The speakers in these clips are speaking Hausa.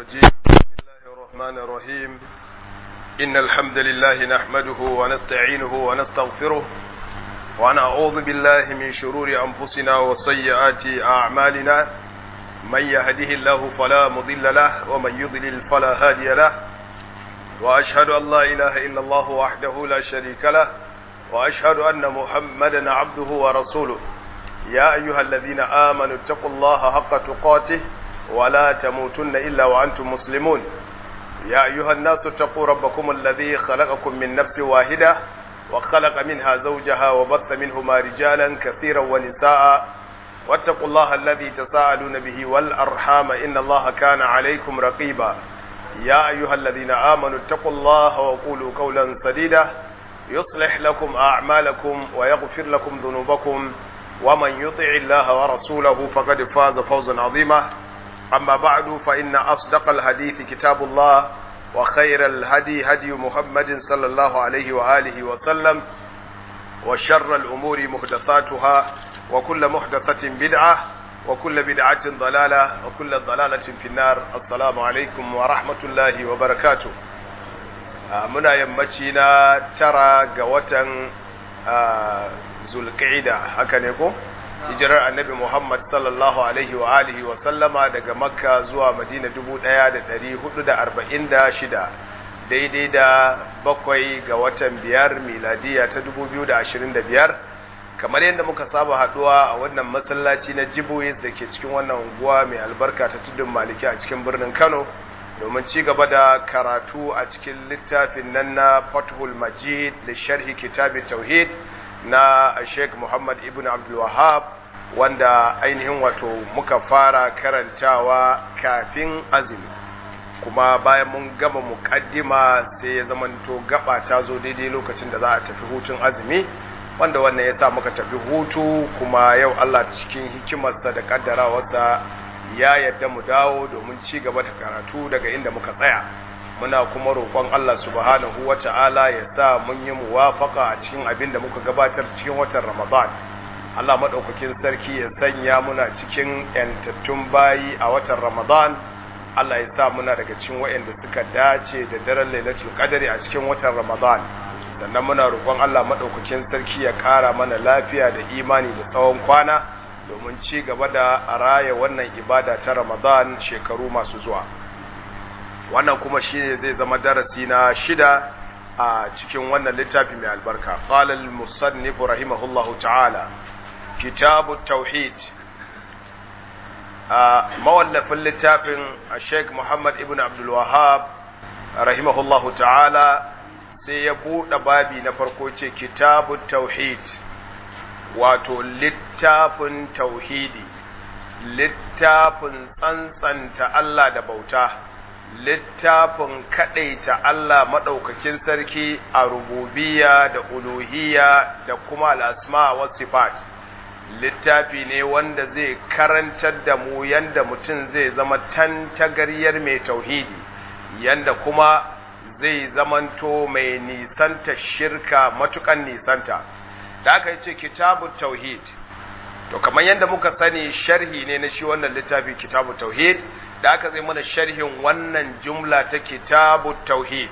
الرجيم بسم الله الرحمن الرحيم إن الحمد لله نحمده ونستعينه ونستغفره ونعوذ بالله من شرور أنفسنا وسيئات أعمالنا من يهده الله فلا مضل له ومن يضلل فلا هادي له وأشهد أن لا إله إلا الله وحده لا شريك له وأشهد أن محمدا عبده ورسوله يا أيها الذين آمنوا اتقوا الله حق تقاته ولا تموتن إلا وأنتم مسلمون يا أيها الناس اتقوا ربكم الذي خلقكم من نفس واحدة وخلق منها زوجها وبث منهما رجالا كثيرا ونساء واتقوا الله الذي تساءلون به والأرحام إن الله كان عليكم رقيبا يا أيها الذين آمنوا اتقوا الله وقولوا قولا سديدا يصلح لكم أعمالكم ويغفر لكم ذنوبكم ومن يطع الله ورسوله فقد فاز فوزا عظيما أما بعد فإن أصدق الحديث كتاب الله وخير الهدي هدي محمد صلى الله عليه وآله وسلم وشر الأمور محدثاتها وكل محدثة بدعة وكل بدعة ضلالة وكل ضلالة في النار السلام عليكم ورحمة الله وبركاته muna yammaci na tara ga watan zulqa'ida haka ne ko hijirar annabi Muhammad sallallahu alaihi wa alihi wa sallama daga makka zuwa madina 1446 daidai da bakwai ga watan biyar miladiya ta 2025 kamar yadda muka saba haduwa a wannan masallaci na jibois da ke cikin wannan unguwa mai albarka ta tudun maliki a cikin birnin kano domin ci gaba da karatu a cikin littafin nan na fathul majid da sharhi kitabin tauhid na sheikh muhammad ibn abdul wahab wanda ainihin wato muka fara karantawa kafin azumi kuma bayan mun gama mukaddima sai ya zamanto gaba ta zo daidai lokacin da za a tafi hutun azumi wanda wannan ya sa muka tafi hutu kuma yau allah cikin hikimarsa da kaddarawarsa ya yadda mu dawo domin ci gaba da karatu daga inda muka tsaya muna kuma roƙon Allah subhanahu wata'ala ya sa mun yi muwafaka a cikin abin da muka gabatar cikin watan Ramadan Allah madaukakin sarki ya sanya muna cikin yantattun bayi a watan Ramadan Allah ya sa muna daga cikin waɗanda suka dace da daren Lailatul Qadri a cikin watan Ramadan sannan muna roƙon Allah madaukakin sarki ya ƙara mana lafiya da imani da tsawon kwana domin ci gaba da raya wannan ibada ta Ramadan shekaru masu zuwa wannan kuma shine zai zama darasi na shida a cikin wannan littafi mai albarka qala al-musannif rahimahullahu ta'ala kitabu tauhid a mawallafin littafin Sheikh Muhammad ibn Abdul Wahhab rahimahullahu ta'ala sai ya buɗe babi na farko ce kitabu tauhid wato littafin tauhidi littafin tsantsanta Allah da bauta littafin kaɗaita Allah maɗaukakin sarki a rububiya da uluhiya da kuma al'asma wa sifat littafi ne wanda zai karantar da mu yanda mutum zai zama tantagaryar mai tauhidi yanda kuma zai zamanto mai nisanta shirka matukan nisanta da aka yi ce kitabun tauhid to kamar yadda muka sani sharhi ne na shi wannan littafi kitabu tauhid da aka zai mana sharhin wannan jumla ta kitabu tauhid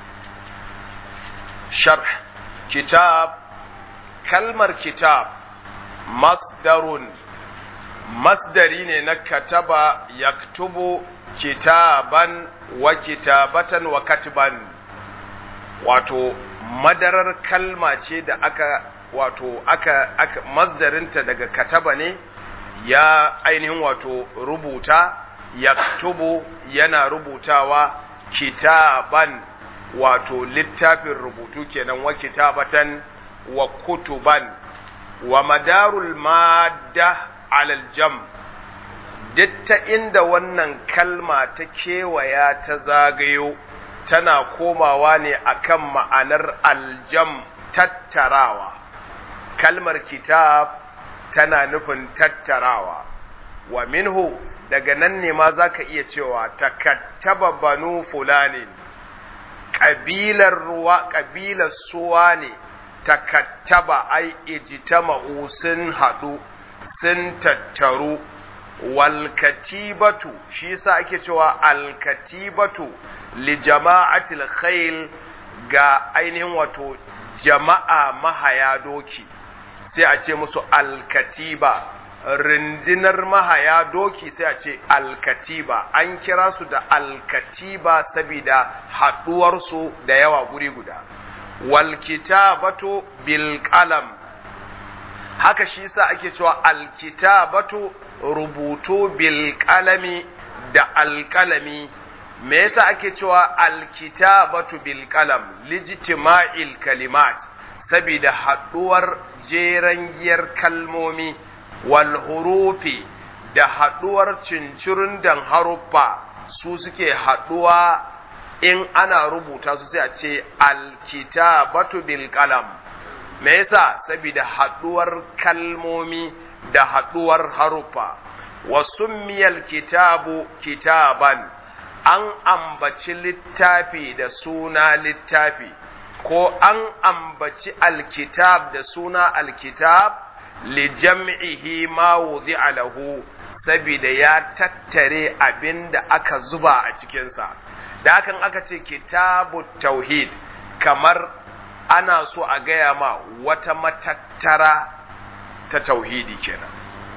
sharh kitab kalmar kitab masdarun masdari ne na kataba yaktubu kitaban wa kitabatan wa katiban wato madarar kalma ce da aka wato aka, aka masdarinta daga kataba ne ya ainihin wato rubuta yaktubu yana rubutawa kitaban wato littafin rubutu kenan wa kitabatan wa kutuban wa madarul madda alal jam ta inda wannan kalma ta kewaya ta zagayo tana komawa ne akan ma'anar aljam tattarawa kalmar kitab tana nufin tattarawa wa minhu daga nan ne ma za ka iya cewa takattaba banu fulani ƙabilar ruwa ƙabilar suwa ne takattaba ai ijtama'u sun haɗu sun tattaru wal katibatu shi yasa ake cewa al katibatu li jama'atil khayl ga ainihin wato jama'a mahaya doki sai a ce musu alkatiba rindinar mahaya doki sai a ce alkatiba an kira su da alkatiba saboda haɗuwarsu da yawa guri guda walkitabatu bil qalam haka shi yasa ake cewa alkitabatu rubutu bil qalami da alkalami me yasa ake cewa alkitabatu bil qalam lijtima'il kalimat saboda haɗuwar jeren giyar kalmomi wal hurufi da haɗuwar cincirin dan haruffa su suke haɗuwa in ana rubuta su sai a ce alkitabatu bil qalam me yasa saboda haɗuwar kalmomi da haɗuwar haruffa wa summiyal kitabu kitaban an ambaci littafi da suna littafi ko an ambaci alkitab da suna alkitab li jam'ihi ma wudi'a lahu saboda ya tattare abin da aka zuba a cikinsa da hakan aka ce kitabu tauhid kamar ana so a gaya ma wata matattara ta tauhidi kenan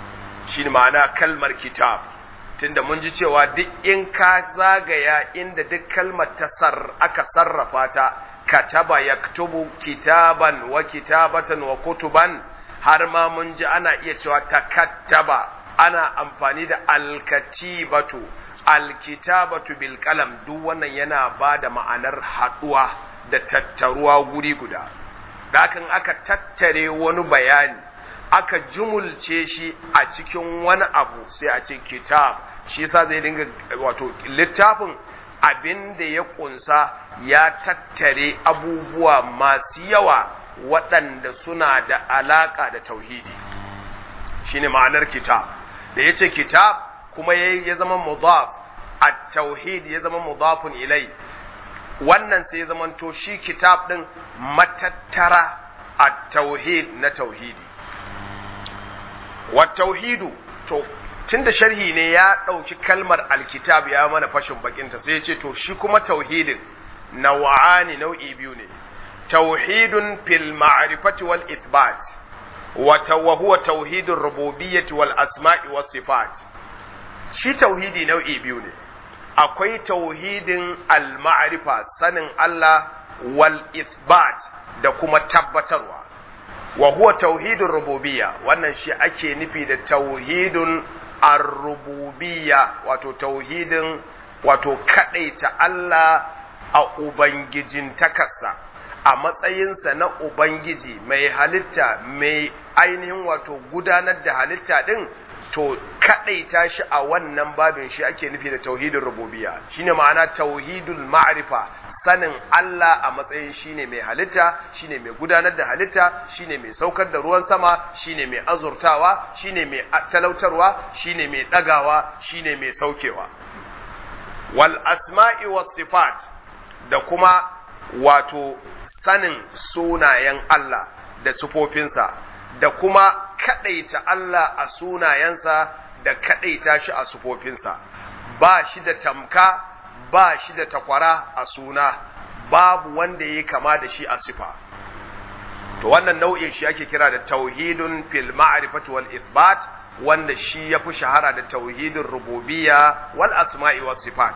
shi ma'ana kalmar kitab tunda mun ji cewa duk in ka zagaya inda duk kalmar ta sar aka sarrafa ta kataba yaktubu kitaban wa kitabatan wa kutuban har ma mun ji ana iya cewa takattaba ana amfani da alkatibatu alkitabatu bil qalam duk wannan yana ba da ma'anar haduwa da tattaruwa guri guda dakan aka tattare wani bayani aka jumulce shi a cikin wani abu sai a ce kitab shi yasa zai dinga wato littafin abin da ya kunsa ya tattare abubuwa masu yawa waɗanda suna da alaƙa da tauhidi shine ma'anar kitab da ya ce kitab kuma ya zama mudaf a tauhid ya zama mudafun ilai wannan sai ya zamanto shi kitab ɗin matattara a tauhid na tauhidi wa tauhidu to tunda sharhi ne ya ɗauki kalmar alkitab ya mana fashin bakinta sai ya ce to shi kuma tauhidin nawa'ani nau'i biyu ne tauhidun fil ma'rifati wal ithbat wa huwa tauhidur rububiyyati wal asma'i was sifat shi tauhidi nau'i biyu ne akwai tauhidin al ma'rifa sanin Allah wal ithbat da kuma tabbatarwa wa huwa tauhidur rububiyya wannan shi ake nufi da tauhidun ar-rububiyya wato tauhidin wato kadaita Allah a ubangijin takarsa a matsayinsa na ubangiji mai halitta mai ainihin wato gudanar da halitta din to kadaita shi a wannan babin shi ake nufi da tauhidin rububiyya shine ma'ana tauhidul ma'rifa sanin Allah a matsayin shine mai halitta shine mai gudanar da halitta shine mai saukar da ruwan sama shine mai azurtawa shine mai talautarwa shine mai dagawa shine mai saukewa wal asma'i was sifat da kuma wato sanin sunayen Allah da sufofinsa da kuma kadaita Allah a sunayensa da kadaita shi a sufofinsa ba shi da tamka ba shi da takwara a suna babu wanda ya kama da shi a sifa to wannan nau'in shi ake kira da tauhidun fil ma'rifati wal ithbat wanda shi yafi shahara da tauhidin rububiyya wal asma'i was sifat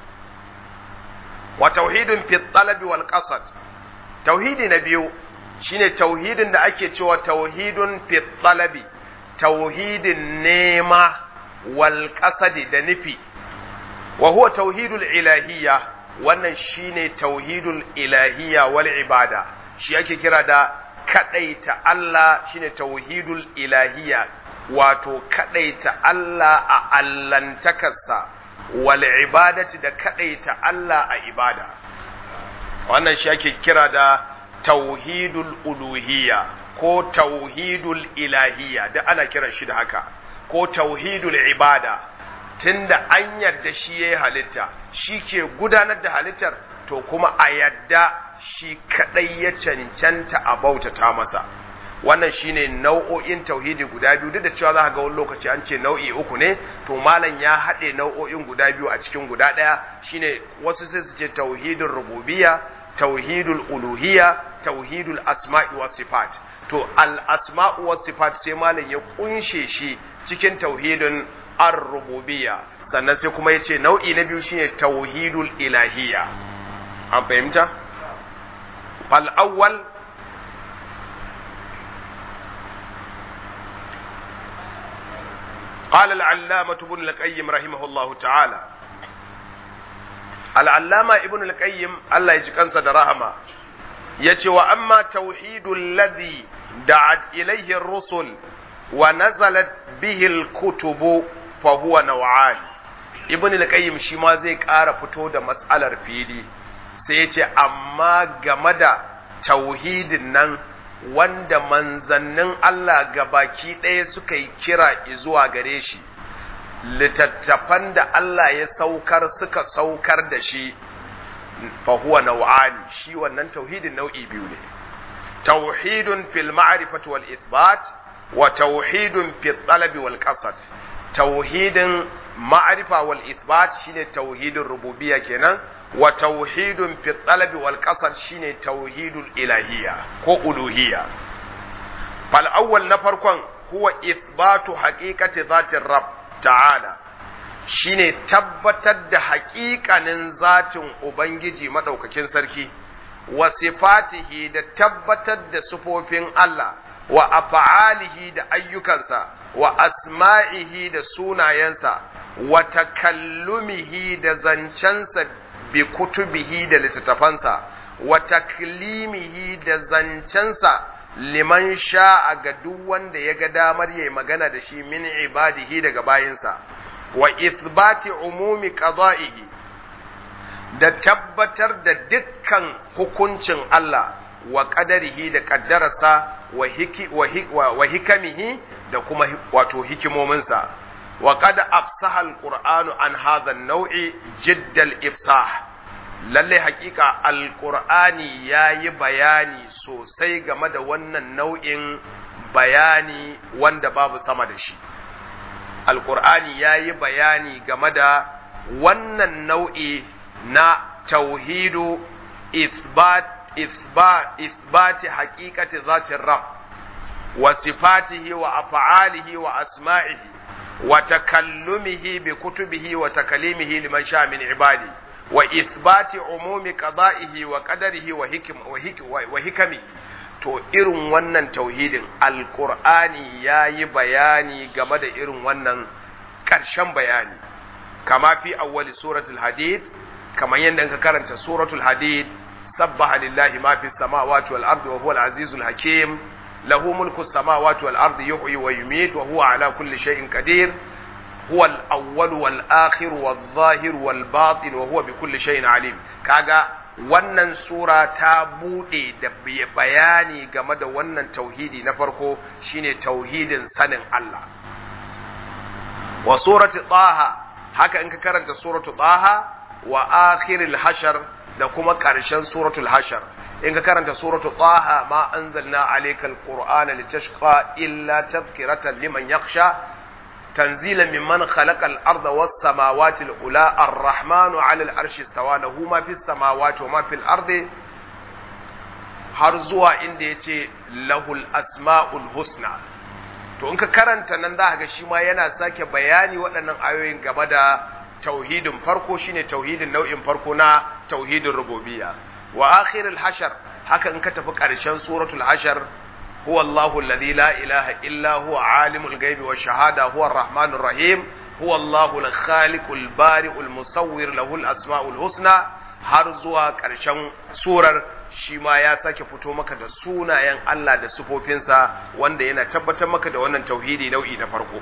wa tauhidun fi talabi wal qasad tauhidi na biyu shine tauhidin da ake cewa tauhidun fi talabi tauhidin nema wal qasadi da nufi wa huwa tauhidul ilahiyya wannan shine tauhidul ilahiyya wal ibada shi ake kira da kadaita Allah shine tauhidul ilahiyya wato kadaita Allah a allantakarsa wal ibadati da kadaita Allah a ibada wannan shi ake kira da tauhidul uluhiyya ko tauhidul ilahiyya da ana kiran shi da haka ko tauhidul ibada tunda an yarda shi ya yi halitta shi ke gudanar da halittar to kuma a yadda shi kadai ya cancanta a bautata masa wannan shine nau'o'in tauhidi guda biyu duk da cewa za ka ga wani lokaci an ce nau'i uku ne to malam ya haɗe nau'o'in guda biyu a cikin guda ɗaya shine wasu sai su ce tauhidul rububiyya tauhidul uluhiyya tauhidul asma'i was sifat to al asma'u was sifat sai malam ya kunshe shi cikin tauhidin ar-rububiyya sannan sai kuma yace nau'i na biyu shine tauhidul ilahiyya an fahimta fal awwal قال العلامة ابن القيم رحمه الله تعالى العلامة ابن القيم الله يجكنس درهما يتي وأما توحيد الذي دعت إليه الرسل ونزلت به الكتب فهو نوعان ابن القيم شما زي ƙara fito da matsalar fili sai ya ce amma game da tauhidin nan wanda manzannin Allah gabaki ɗaya suka yi kira zuwa gare shi, littattafan da Allah ya saukar suka saukar da shi, fahuwa nau'ani shi wannan tauhidin nau'i biyu ne. Tauhidun fil ma'rifati wal isbat wa tauhidun fil talabi wal qasad. Tauhidin ma'rifa wal isbat shine tauhidin rububiyya kenan. wa tauhidun fi talabi wal qasar shine tauhidul ilahiyya ko uluhiyya fal awwal na farkon huwa ithbatu haqiqati zatir rabb ta'ala shine tabbatar da haƙiƙanin zatin ubangiji madaukakin sarki wa sifatihi da tabbatar da sifofin Allah wa af'alihi da ayyukansa wa asma'ihi da sunayensa wa takallumihi da zancensa bi kutubihi da littattafansa wa taklimihi da zancensa liman sha'a ga duk wanda ya ga damar yayi magana da shi min ibadihi daga bayinsa wa ithbati umumi qada'ihi da tabbatar da dukkan hukuncin Allah wa qadarihi da kaddararsa wa hiki wa hikamihi da kuma wato hikimominsa وقد أفصح القرآن عن هذا النوع جد الإفصاح lalle hakika alkur'ani ya yi bayani sosai game da wannan nau'in bayani wanda babu sama da shi alkur'ani ya yi bayani game da wannan nau'i na tauhidu isbat isbat isbati haqiqati zatin rab wa sifatihi wa af'alihi wa asma'ihi وتكلمه بكتبه وتكليمه لمن شاء من عباده وإثبات عموم قضائه وقدره وحكم وحكمه to irin wannan tauhidin alkur'ani ya yi bayani game da irin wannan ƙarshen bayani kama fi awwali suratul hadid kamar yadda ka karanta suratul hadid sabbaha lillahi ma fi samawati wal ardi wa huwal azizul hakim له ملك السماوات والأرض يحيي ويميت وهو على كل شيء قدير هو الأول والآخر والظاهر والباطن وهو بكل شيء عليم كاغا wannan sura ta buɗe da bayani game da wannan tauhidi na farko shine tauhidin sanin Allah wa surati taha haka in ka karanta suratu taha wa akhiril hashar da kuma ƙarshen suratul hashar in ka karanta suratu taha ma anzalna alayka alqur'ana litashqa illa tadhkiratan liman yakhsha tanzilan mimman khalaqa al-ardha was samawati al-ula ar-rahmanu 'ala al-arshi istawa lahu ma fis samawati wa ma fil ardi har zuwa inda yace lahul asma'ul husna to in ka karanta nan za ga shi ma yana sake bayani waɗannan ayoyin game da tauhidin farko shine tauhidin nau'in farko na tauhidin rububiyya wa akhirul hashar haka in ka tafi ƙarshen suratul hashar huwa Allahu alladhi la ilaha illa huwa alimul ghaibi wash shahada huwa arrahmanur rahim huwa Allahu al-khaliqul bari'ul musawwir lahul asmaul husna har zuwa ƙarshen surar shi ma ya sake fito maka da sunayen Allah da sufofinsa wanda yana tabbatar maka da wannan tauhidi nau'i na farko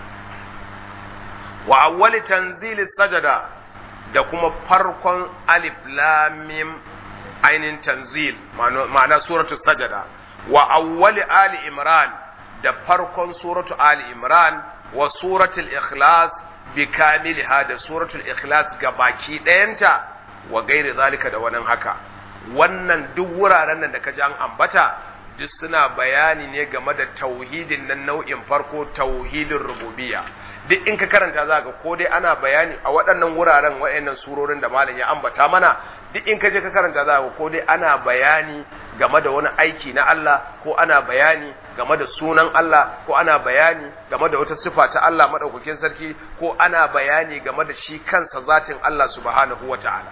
wa awwali tanzili sajada da kuma farkon alif lam mim ainin tanzil ma'ana suratu sajada wa awwali ali imran da farkon suratu ali imran wa suratul ikhlas bi kamiliha da suratul ikhlas ga baki ɗayanta wa gairi zalika da wannan haka wannan duk wuraren nan da kaji an ambata duk suna bayani ne game da tauhidin nan nau'in farko tauhidin rububiyya duk in ka karanta za ka ko dai ana bayani a waɗannan wuraren waɗannan surorin da malam ya ambata mana duk in ka je ka karanta za ka ko dai ana bayani game da wani aiki na Allah ko ana bayani game da sunan Allah ko ana bayani game da wata sifa ta Allah madaukakin sarki ko ana bayani game da shi kansa zatin Allah subhanahu wata'ala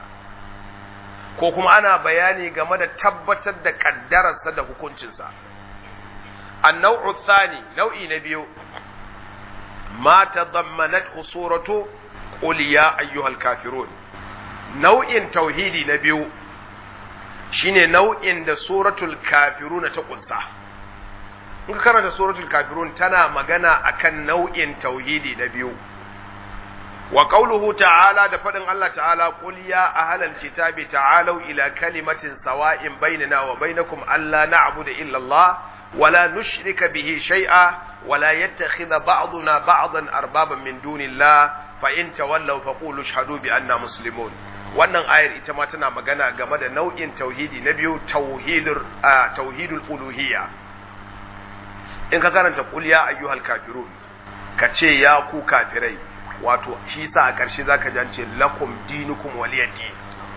ko kuma ana bayani game da tabbatar da kaddararsa da hukuncinsa annau'u thani nau'i na biyu ma tadammanat suratu qul ya ayyuhal kafirun nau'in tauhidi na biyu shine nau'in da suratul kafirun ta kunsa in ka karanta suratul kafirun tana magana akan nau'in tauhidi na biyu wa qawluhu ta'ala da fadin Allah ta'ala qul ya ahlal kitabi ta'alu ila kalimatin sawa'in bainana wa bainakum alla na'budu illa Allah wa la nushrika bihi shay'a wa la yattakhidha ba'duna ba'dan arbaban min dunillah fa in tawallaw faqulu ashhadu bi anna muslimun wannan ayar ita ma tana magana game da nau'in tauhidi na biyu tauhidur tauhidul uluhiyya in ka karanta qul ya ayyuhal kafirun ka ce ya ku kafirai wato shi sa a ƙarshe zaka ji an ce lakum dinukum waliyadi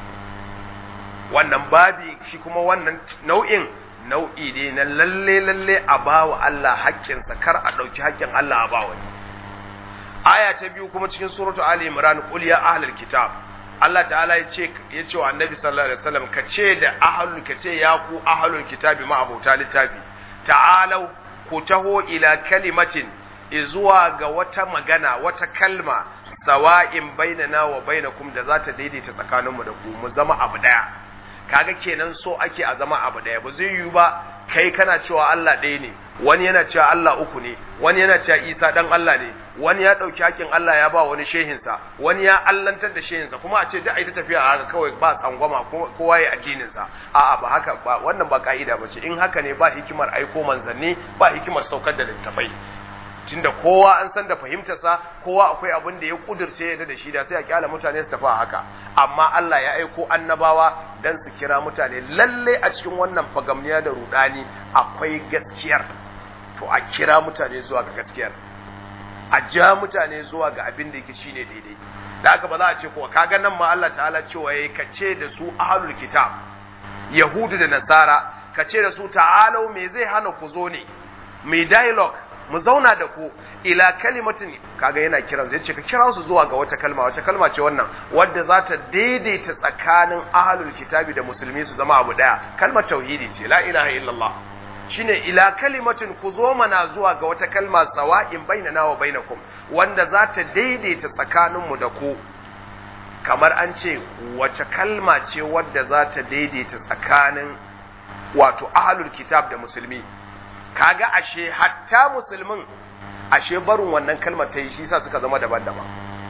wannan babi shi kuma wannan nau'in nau'i ne na lalle lalle a bawa Allah haƙƙinsa kar a ɗauki haƙƙin Allah a ba wani aya ta biyu kuma cikin suratu ali imran qul ya ahlul kitab Allah ta'ala ya ce ya ce wa annabi sallallahu alaihi wasallam ka ce da ahlul ka ce ya ku ahlul kitabi ma abota littafi ta'alau ku taho ila kalimatin izuwa ga wata magana wata kalma sawa'in bainana wa bainakum da za ta daidaita tsakaninmu da ku mu zama abu daya kaga kenan so ake a zama abu daya ba zai yiwu ba kai kana cewa Allah ɗaya ne wani yana cewa Allah uku ne wani yana cewa Isa dan Allah ne wani ya ɗauki hakin Allah ya ba wani shehinsa wani ya allantar da shehinsa kuma a ce duk a ta tafiya haka kawai ba tsangwama kowa ya addininsa a'a ba haka ba wannan ba ka'ida ba ce in haka ne ba hikimar aiko manzanni ba hikimar saukar da littafai tunda kowa an san da fahimtarsa kowa akwai abin da ya kudirce ya da shi da sai a kyala mutane su tafi haka amma Allah ya aiko annabawa dan su kira mutane lalle a cikin wannan fagamniya da rudani akwai gaskiyar to a kira mutane zuwa ga gaskiyar a ja mutane zuwa ga abin da yake shine daidai da haka ba za a ce ko kaga nan ma Allah ta'ala cewa yayi kace da su ahlul kitab yahudu da nasara kace da su ta'alau me zai hana ku zo ne mai dialogue mu zauna da ku ila kalimatin kaga yana kiran zai ce ka kira su zuwa ga wata kalma wata kalma ce wannan wadda za ta daidaita tsakanin ahlul kitabi da musulmi su zama abu daya kalmar tauhidi ce la ilaha illallah shine ila kalimatin ku zo mana zuwa ga wata kalma sawa'in bainana wa bainakum wanda za ta daidaita tsakaninmu da ku kamar an ce wace kalma ce wadda za ta daidaita tsakanin wato ahlul kitab da musulmi kaga ashe hatta musulmin ashe barin wannan kalmar ta yi shi sa suka zama daban-daban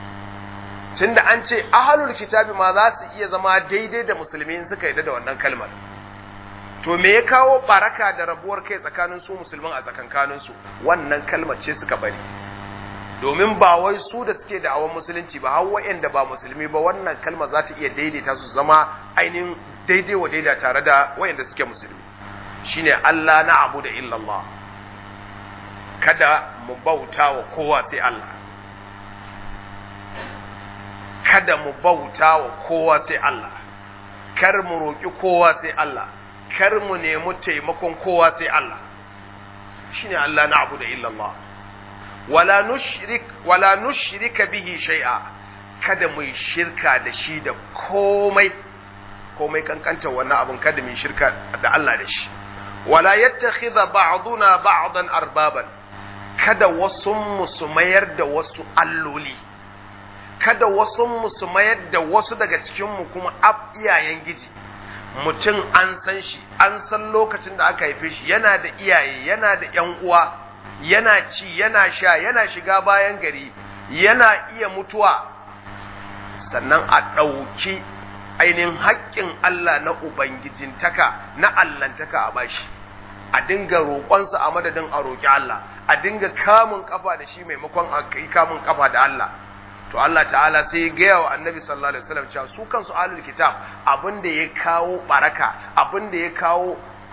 tunda an ce ahlul kitabi ma za su iya zama daidai da musulmi in suka yarda da wannan kalmar to me ya kawo baraka da rabuwar kai tsakanin su musulmin a tsakankanin su wannan kalmar ce suka bari domin ba wai su da suke da awon musulunci ba har wa'anda ba musulmi ba wannan kalmar za ta iya daidaita su zama ainihin daidai wa daida tare da wa'anda suke musulmi shine Allah na abu da illallah kada mu bauta wa kowa sai Allah kada mu bauta wa kowa sai Allah kar mu roƙi kowa sai Allah kar mu nemi taimakon kowa sai Allah shine Allah na abu da illallah wala nushrik wala nushrika bihi shay'a kada mu shirka da shi da komai komai kankanta wannan abun kada mu shirka da Allah da shi wala yattakhidha ba'duna ba'dan arbaban kada wasu musu mayar da wasu alloli kada wasu musu mayar da wasu daga cikin mu kuma ab iyayen giji mutum an san shi an san lokacin da aka haife shi yana da iyaye yana da ƴan uwa yana ci yana sha yana shiga bayan gari yana iya mutuwa sannan a ɗauki ainihin haƙƙin Allah na Ubangijintaka na Allahntaka a bashi a dinga roƙonsa a madadin a roƙi Allah a dinga kamun kafa da shi maimakon a kai kamun kafa da Allah to Allah ta'ala sai ya gaya wa annabi sallallahu alaihi wasallam cewa su kansu ahlul kitab abin da ya kawo baraka abin da ya kawo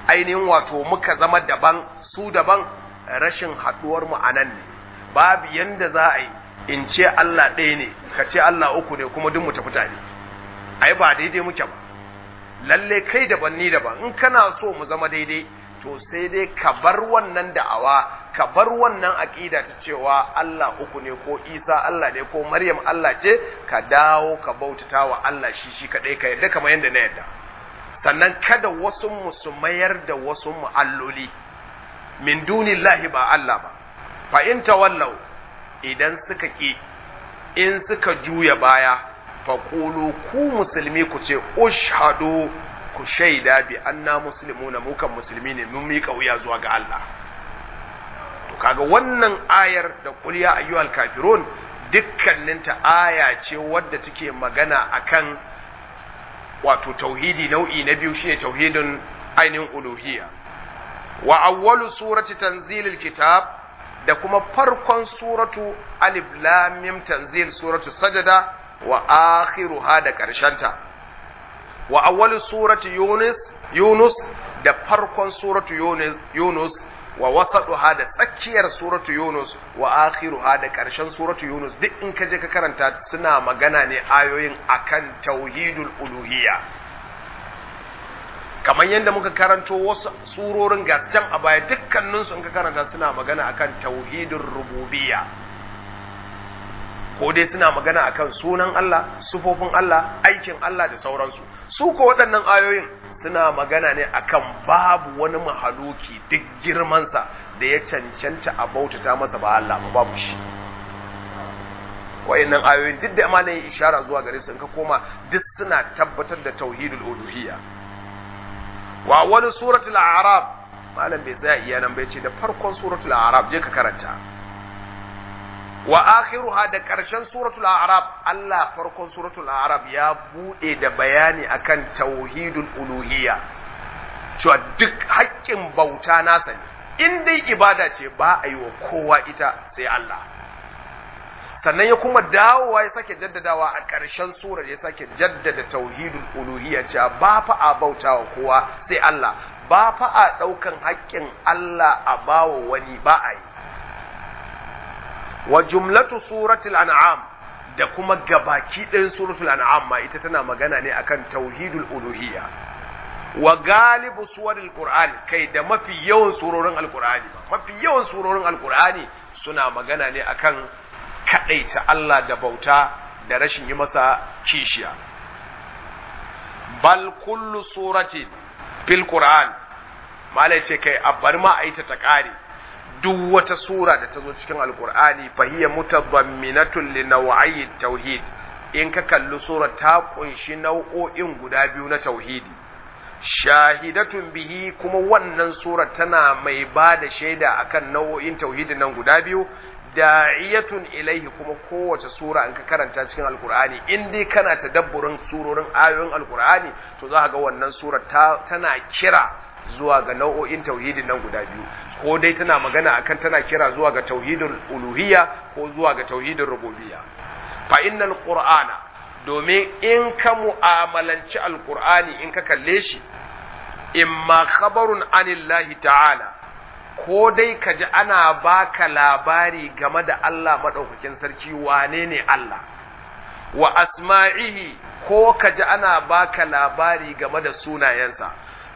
ainihin wato muka zama daban su daban rashin haɗuwar mu a nan ne babu yanda za a yi in ce Allah ɗaya ne ka ce Allah uku ne kuma duk mu tafi tare ai ba daidai muke ba lalle kai daban ni daban in kana so mu zama daidai to sai dai ka bar wannan da'awa ka bar wannan aƙida ta cewa Allah uku ne ko Isa Allah ne ko Maryam Allah ce ka dawo ka bautata wa Allah shi shi kaɗai ka yadda kamar yadda na yadda sannan kada wasu mu su mayar da wasu mu alloli min dunillahi ba Allah ba fa in tawallau idan suka ki in suka juya baya fa qulu ku musulmi ku ce ushhadu ku shaida bi anna muslimuna mu kan musulmi ne mun miƙa wuya zuwa ga Allah to kaga wannan ayar da qul ya ayyuhal kafirun dukkaninta aya ce wadda take magana akan wato tauhidi nau'i na biyu shine tauhidin ainihin uluhiyya wa awwalu surati tanzilil kitab da kuma farkon suratu alif lam mim tanzil suratu sajada wa akhiruha da karshenta wa awwalu surati yunus yunus da farkon suratu yunus yunus wa wasaduha da tsakiyar suratu yunus wa akhiruha da karshen suratu yunus duk in ka je ka karanta suna magana ne ayoyin akan tauhidul uluhiyya kamar yadda muka karanto wasu surorin can a baya dukkaninsu in ka karanta suna magana akan tauhidin rububiyya ko dai suna magana akan sunan Allah sufofin Allah aikin Allah da sauransu su ko waɗannan ayoyin suna magana ne akan babu wani mahaluki duk girmansa da ya cancanta a bautata masa ba Allah ba babu shi wayannan ayoyin duk da malayin ishara zuwa gare su in ka koma duk suna tabbatar da tauhidul uluhiyya wa wani suratul a'rab malam bai tsaya iya nan bai ce da farkon suratul a'rab je ka karanta wa akhiruha da karshen suratul a'rab Allah farkon suratul a'rab ya bude da bayani akan tauhidul uluhiyya cewa duk haƙƙin bauta nasa ne in dai ibada ce ba a yi wa kowa ita sai Allah sannan ya kuma dawowa ya sake jaddadawa a ƙarshen surar ya sake jaddada tauhidul uluhiyya cewa ba fa a bauta wa kowa sai Allah ba fa a ɗaukan haƙƙin Allah a bawa wani ba a yi wa jumlatu suratul an'am da kuma gabaki ɗayan suratul an'am ma ita tana magana ne akan tauhidul uluhiyya wa galibu suwaril qur'an kai da mafi yawan surorin alqur'ani mafi yawan surorin alqur'ani suna magana ne akan kaɗaita Allah da bauta da rashin yi masa kishiya. Bal kullu suratin fil Qur'an, malai ce kai a bar ma a yi ta ta ƙare, duk wata sura da ta zo cikin Alƙur'ani fahiyya mutadamminatun li naw'ayi tauhid in ka kalli sura ta kunshi nau'o'in guda biyu na tauhidi. shahidatun bihi kuma wannan sura tana mai ba da shaida akan nau'o'in tauhidin nan guda biyu da'iyatun ilaihi kuma kowace sura in ka karanta cikin alkur'ani in dai kana tadabburin surorin ayoyin alkur'ani to za ka ga wannan sura ta, tana kira zuwa ga nau'o'in tauhidin nan guda biyu ko dai tana magana akan tana kira zuwa ga tauhidin uluhiyya ko zuwa ga tauhidin rububiyya fa innal qur'ana domin in ka mu'amalanci alkur'ani in ka kalle shi imma khabarun anillahi ta'ala ko dai ka ji ana baka labari game da Allah maɗaukakin sarki wane ne Allah wa asma'ihi ko ka ji ana baka labari game da sunayensa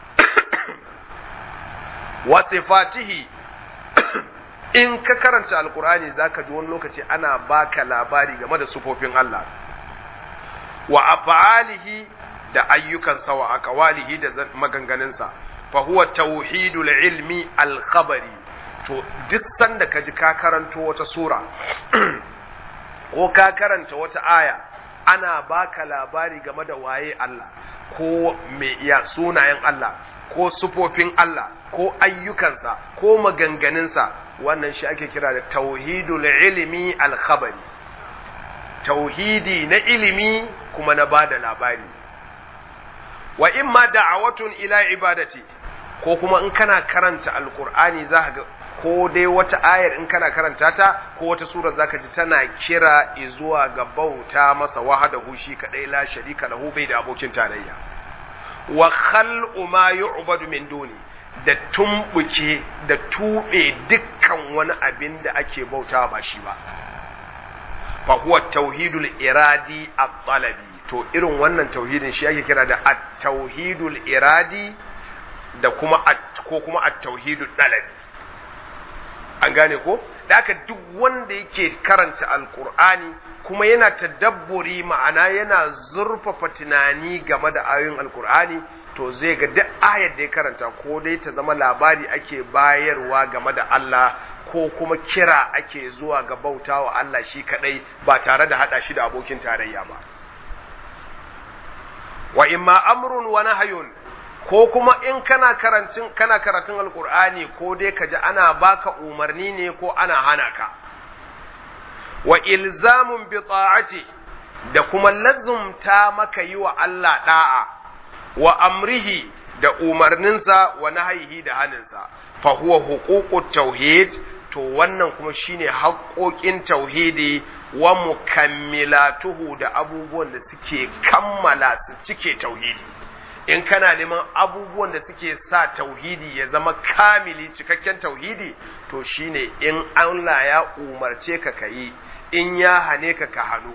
wa sifatihi in ka karanta alkur'ani zaka ji wani lokaci ana baka labari game da sufofin Allah wa af'alihi da ayyukansa wa aqwalihi da maganganunsa fahuwa tauhidul ilmi alkhabari to duk sanda ka ji ka karanto wata sura ko ka karanta wata aya ana baka labari game da waye Allah ko me iya sunayen Allah ko sufofin Allah ko ayyukansa ko maganganunsa wannan shi ake kira da tauhidul ilmi alkhabari tauhidi na ilimi kuma na bada labari wa imma da'awatun ila ibadati ko kuma in kana karanta alkur'ani za ga ko dai wata ayar in kana karanta ta ko wata sura zaka ji tana kira zuwa ga bauta masa wahadahu shi kadai la sharika lahu bai da abokin tarayya wa khal'u ma yu'badu min duni da tumbuke da tube dukkan wani abin da ake bauta ba shi ba fa huwa tauhidul iradi at-talabi to irin wannan tauhidin shi ake kira da at-tauhidul iradi da kuma ko kuma at-tauhidul talabi an gane ko da haka duk wanda yake karanta alkur'ani kuma yana tadabburi ma'ana yana zurfafa tunani game da ayoyin alkur'ani to zai ga duk ayar da ya karanta ko dai ta zama labari ake bayarwa game da Allah ko kuma kira ake zuwa ga bautawa Allah shi kadai ba tare da hada shi da abokin tarayya ba wa imma amrun wa nahyun ko kuma in kana karantun kana karatun alkur'ani ko dai ka ji ana baka umarni ne ko ana hana ka wa ilzamun bi ta'ati da kuma lazumta maka yi wa Allah da'a wa amrihi da umarninsa wa nahyihi da haninsa fa huwa huququt tauhid to wannan kuma shine haƙoƙin tauhidi wa mukammilatuhu da abubuwan da suke kammala su cike tauhidi in kana neman abubuwan da suke sa tauhidi ya zama kamili cikakken tauhidi to shine in Allah ya umarce ka kayi in ya hane ka ka hannu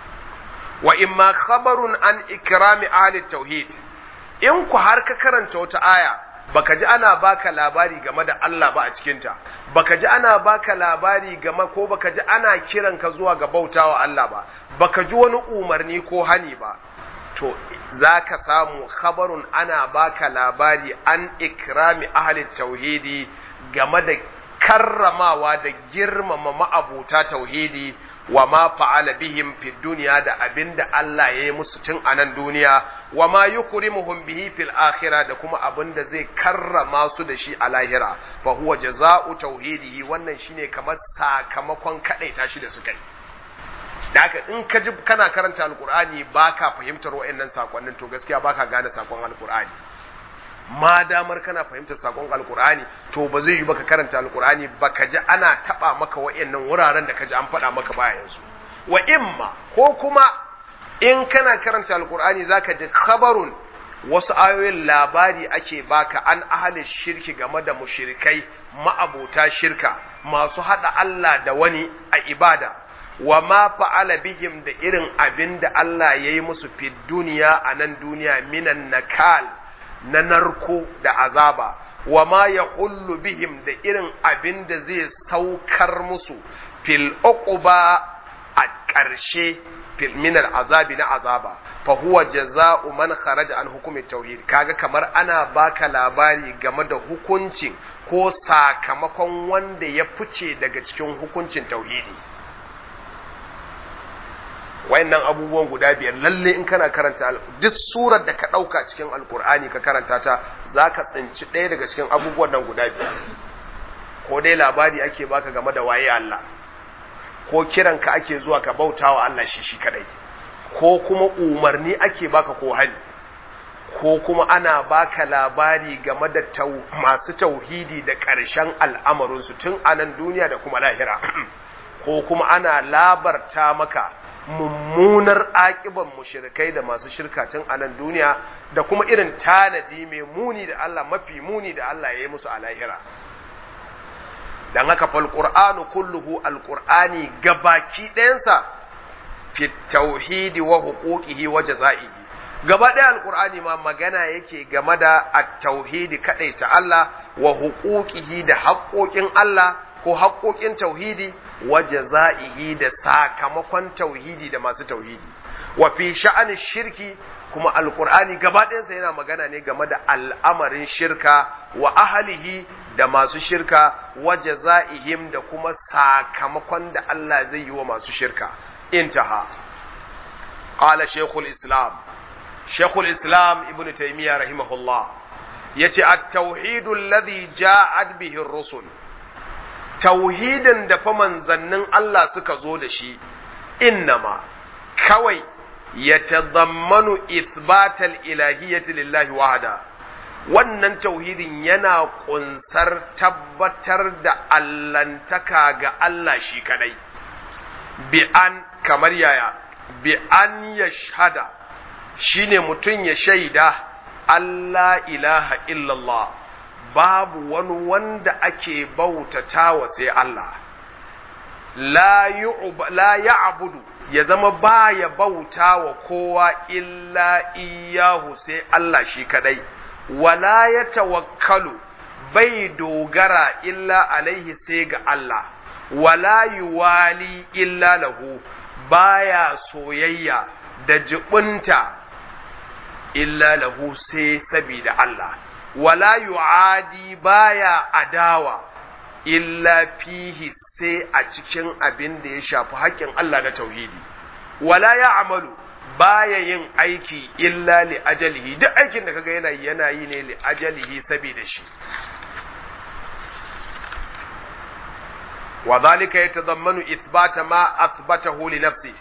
wa imma khabarun an ikrami ahli tauhid in ku har ka karanta wata aya baka ji ana baka labari game da Allah ba a cikinta baka ji ana baka labari game ko baka ji ana kiran ka zuwa ga bautawa Allah ba baka ji wani umarni ko hani ba to za ka samu khabarun ana baka labari an ikrami ahli tauhidi game da karramawa da girmama ma'abuta tauhidi wa ma fa'ala bihim fi duniya da abinda Allah ya yi musu tun a nan duniya wa ma yukrimuhum bihi fil akhirah da kuma abinda zai karrama su da shi a lahira fa huwa jaza'u tauhidihi wannan shine kamar sakamakon kadaita shi da suka yi da haka in ka ji kana karanta alkur'ani baka fahimtar wa'annan sakonnin to gaskiya baka gane sakon alkur'ani ma damar kana fahimtar sakon alkur'ani to ba zai yi baka karanta alkur'ani baka ji ana taba maka wa'annan wuraren da ka ji an faɗa maka baya yanzu wa imma ko kuma in kana karanta alkur'ani zaka ji khabarun wasu ayoyin labari ake baka an ahalin shirki game da mushrikai ma'abota shirka masu hada Allah da wani a ibada wa ma fa'ala bihim da irin abin da Allah ya yi musu fi duniya a nan duniya minan nakal na narko da azaba wa ma ya hullu bihim da irin abin da zai saukar musu fil uquba a ƙarshe fil minar azabi na azaba fa huwa jaza'u man kharaja an hukumi tauhid kaga kamar ana baka labari game da hukuncin ko sakamakon wanda ya fice daga cikin hukuncin tauhidi wayannan abubuwan guda biyar lalle in kana karanta duk surar da ka ɗauka cikin alkur'ani ka karanta ta za ka tsinci ɗaya daga cikin abubuwan nan guda biyar ko dai labari ake baka game da waye Allah ko kiran ka ake zuwa ka bauta wa Allah shi shi kadai ko kuma umarni ake baka ko hani ko kuma ana baka labari game da tau, masu tauhidi da ƙarshen al'amarinsu tun a nan duniya da kuma lahira ko kuma ana labarta maka mummunar aƙiban mushrikai da masu shirka tun a nan duniya da kuma irin tanadi mai muni da Allah mafi muni da Allah ya yi musu a lahira dan haka fal qur'anu kulluhu alqur'ani gabaki ɗayansa fi tauhidi wa huquqihi wa jazaihi gaba ɗaya alqur'ani ma magana yake game da at-tauhidi ta Allah wa huquqihi da haƙoƙin Allah ko haƙoƙin tauhidi wa jaza'ihi da sakamakon tauhidi da masu tauhidi wa fi sha'anin shirki kuma alqur'ani gaba ɗayansa yana magana ne game da al'amarin shirka wa ahlihi da masu shirka wa jaza'ihim da kuma sakamakon da Allah zai yi wa masu shirka intaha qala shaykhul islam shaykhul islam ibn taymiyyah rahimahullah yace at-tauhidu alladhi ja'at bihi ar-rusul tauhidin da fa manzannin Allah suka zo da shi innama kawai yatadammanu ithbatal ilahiyyati lillahi wahda wannan tauhidin yana kunsar tabbatar da allantaka ga Allah shi kadai bi an kamar yaya bi an yashhada shine mutum ya shaida Allah ilaha illallah babu wani wanda ake bautatawa sai Allah la ya'budu ya zama baya bautawa kowa illa iyahu sai Allah shi kadai wala ya tawakkalu bai dogara illa alaihi sai ga Allah wala yuwali illa lahu baya soyayya da jibunta illa lahu sai sabida Allah wala yu'adi baya adawa illa fihi sai a cikin abin da ya shafi haƙƙin Allah na tauhidi wala ya amalu baya yin aiki illa li ajalihi duk aikin da kaga yana yana yi ne li ajalihi saboda shi wa zalika yatadammanu ithbata ma athbatahu li nafsi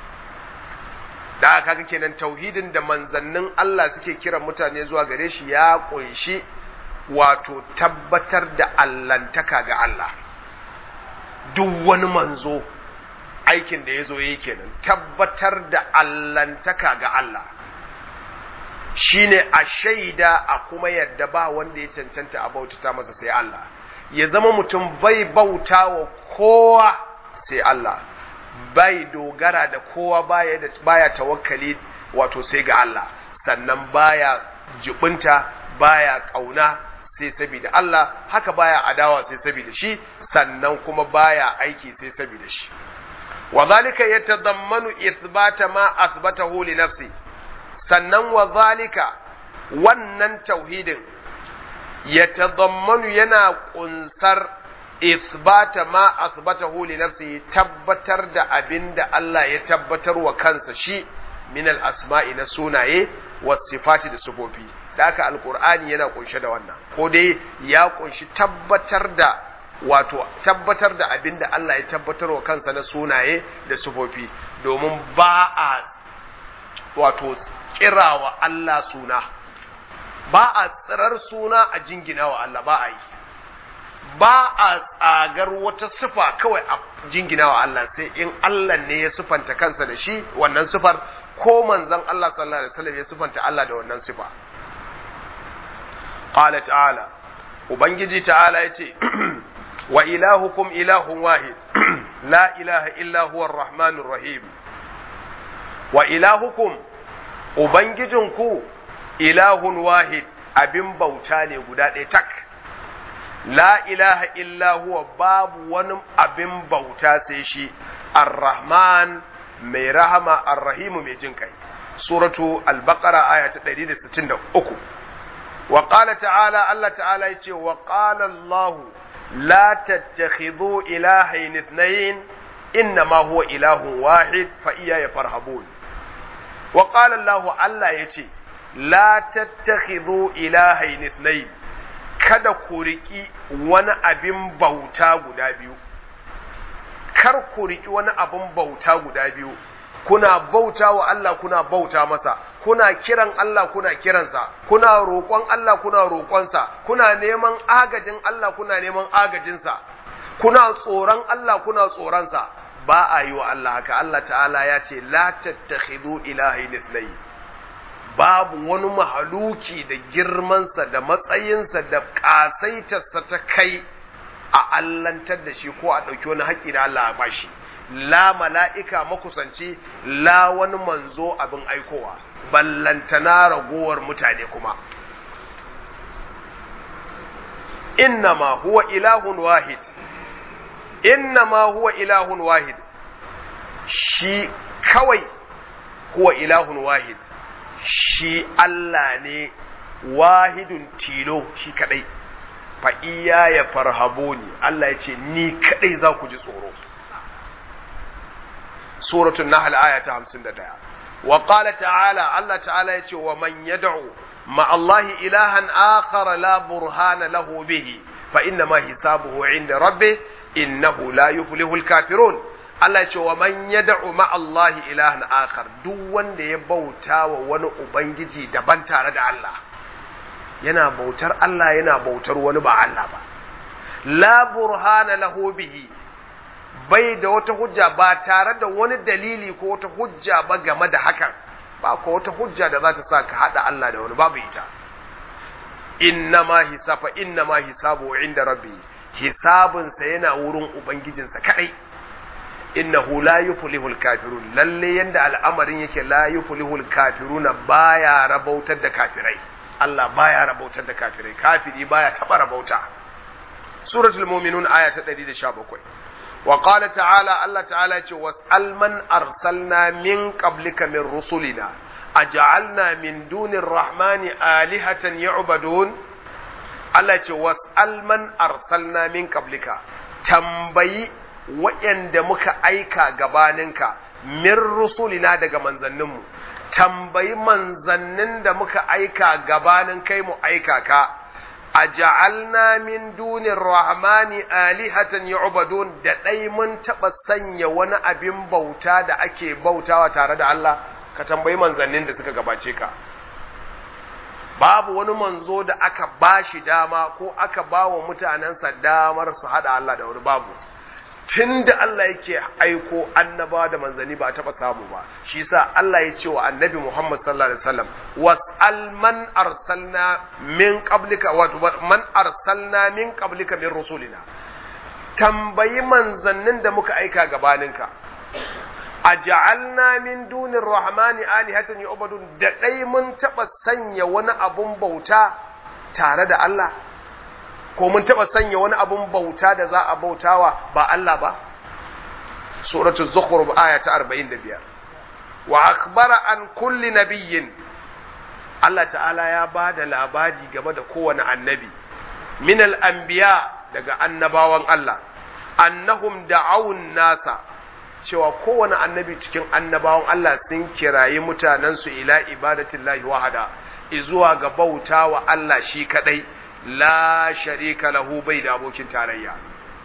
da kaga kenan tauhidin da manzannin Allah suke kiran mutane zuwa gare shi ya kunshi wato tabbatar da allantaka ga Allah duk wani manzo aikin da ya zo yi kenan tabbatar da allantaka ga Allah shine a shaida a kuma yadda ba wanda ya cancanta a bautata masa sai Allah ya zama mutum bai bauta wa kowa sai Allah bai dogara da kowa baya, da, baya tawakkali wato sai ga Allah sannan baya jibinta baya kauna sai saboda Allah haka baya adawa sai saboda shi sannan kuma baya aiki sai saboda shi wa zalika yatadammanu ithbata ma athbatahu li nafsi sannan wa zalika wannan tauhidin yatadammanu yana kunsar ithbata ma athbatahu li nafsi tabbatar da abinda Allah ya tabbatar wa kansa shi min al asma'i na sunaye was sifati da sifofi da haka alkur'ani yana kunshe da wannan ko dai ya kunshi tabbatar da wato tabbatar da abin da Allah ya tabbatar wa kansa na sunaye da sufofi domin ba a wato kirawa Allah suna ba a tsirar suna a jingina wa Allah ba a yi ba a tsagar wata sifa kawai a jingina wa Allah sai in Allah ne ya sufanta kansa da shi wannan sifar ko manzon Allah sallallahu alaihi wasallam ya sufanta Allah da wannan sifa qala ta'ala ubangiji ta'ala yace wa ilahukum ilahun wahid la ilaha illa huwa arrahmanur rahim wa ilahukum ubangijinku ilahun wahid abin bauta ne guda ɗaya tak la ilaha illa huwa babu wani abin bauta sai shi arrahman mai rahama arrahimu mai jin kai suratu al-baqara aya ta 163 wa qala ta'ala Allah ta'ala yace wa qala Allah la tattakhidhu ilahayn ithnayn innama huwa ilahun wahid fa iyaya farhabun wa qala Allah Allah yace la tattakhidhu ilahayn ithnayn kada ku riki wani abin bauta guda biyu kar ku riki wani abin bauta guda biyu kuna bauta wa Allah kuna bauta masa kuna kiran Allah kuna kiransa kuna roƙon Allah kuna roƙonsa kuna neman agajin Allah kuna neman agajinsa kuna tsoron Allah kuna tsoronsa ba a yi wa Allah haka Allah ta'ala ya ce la tattakhidhu ilahayn ithnayn babu wani mahaluki da girmansa da matsayinsa da ƙasaitarsa ta kai a allantar da shi ko a ɗauki wani haƙƙi da Allah a bashi la mala'ika makusanci la wani manzo abin aikowa ballantana ragowar mutane kuma innama huwa ilahun wahid innama huwa ilahun wahid shi kawai huwa ilahun wahid shi Allah ne wahidun tilo shi kadai fa iya ya farhaboni Allah ya ce ni kadai za ku ji tsoro suratul nahl aya ta 51 wa qala ta'ala Allah ta'ala yace wa man yad'u ma Allah ilahan akhar la burhana lahu bihi fa inna ma hisabuhu 'inda rabbih innahu la yuflihu al-kafirun Allah ce wa man yad'u ma Allah ilahan akhar duk wanda ya bauta wa wani ubangiji daban tare da Allah yana bautar Allah yana bautar wani ba Allah ba la burhana lahu bihi bai da wata hujja ba tare da wani dalili ko wata hujja ba game da hakan ba ko wata hujja da za ta sa ka hada Allah da wani babu ita inna ma hisafa inna ma hisabu inda rabbi hisabinsa yana wurin ubangijinsa kadai innahu la yuflihul kafirun lalle yanda al'amarin yake la yuflihul kafiruna baya rabautar da kafirai Allah baya rabautar da kafirai kafiri baya taba rabauta suratul mu'minun aya ta 117 wa qala ta'ala Allah ta'ala ce was'al man arsalna min qablika min rusulina aj'alna min dunir rahmani alihatan yu'badun Allah ce was'al man arsalna min qablika tambayi waɗanda muka aika gabaninka min rusulina daga manzanninmu tambayi manzannin da muka aika gabanin kai mu aika ka a ja'alna min dunin rahmani alihatan yu'badun da ɗai mun taɓa sanya wani abin bauta da ake bautawa tare da Allah ka tambayi manzannin da suka gabace ka babu wani manzo da aka bashi dama ko aka ba wa mutanensa damar su haɗa Allah da wani babu tun da Allah yake aiko annabawa da manzanni ba a taɓa samu ba shi yasa Allah ya ce wa annabi Muhammad sallallahu alaihi wasallam was'al man arsalna min qablika wa man arsalna min qablika min rusulina tambayi manzannin da muka aika gabaninka aj'alna min dunir rahmani alihatan yu'badun da dai mun taɓa sanya wani abun bauta tare da Allah ko mun taɓa sanya wani abun bauta da za a bautawa ba Allah ba suratul zukhruf aya ta 45 wa akhbara an kulli nabiyyin Allah ta'ala ya ba da labari game da kowane annabi min al-anbiya daga annabawan Allah annahum da'awun nasa cewa kowane annabi cikin annabawan Allah sun kirayi mutanensu ila ibadatillahi wahada izuwa ga bautawa Allah shi kadai la sharika lahu bai da abokin tarayya